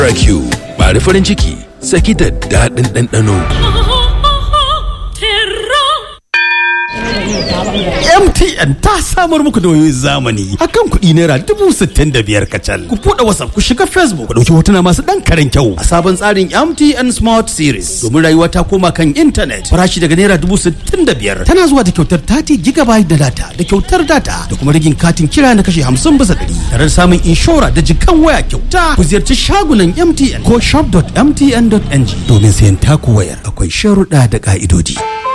Q bari farin ciki saki da daɗin ɗanɗano. MTN ta samar muku da wayoyin zamani akan kuɗi naira dubu sittin da biyar kacal. Ku buɗe WhatsApp ku shiga Facebook ku ɗauki hotuna masu ɗan karen kyau a sabon tsarin MTN Smart Series domin rayuwa ta koma kan intanet farashi daga naira dubu sittin da biyar tana zuwa da kyautar 30 gigabyte da data da kyautar data da kuma rigin katin kira na kashe hamsin bisa ɗari tare da samun inshora da jikan waya kyauta ku ziyarci shagunan MTN ko shop.mtn.ng domin sayan taku wayar akwai sharuɗa da ƙa'idodi.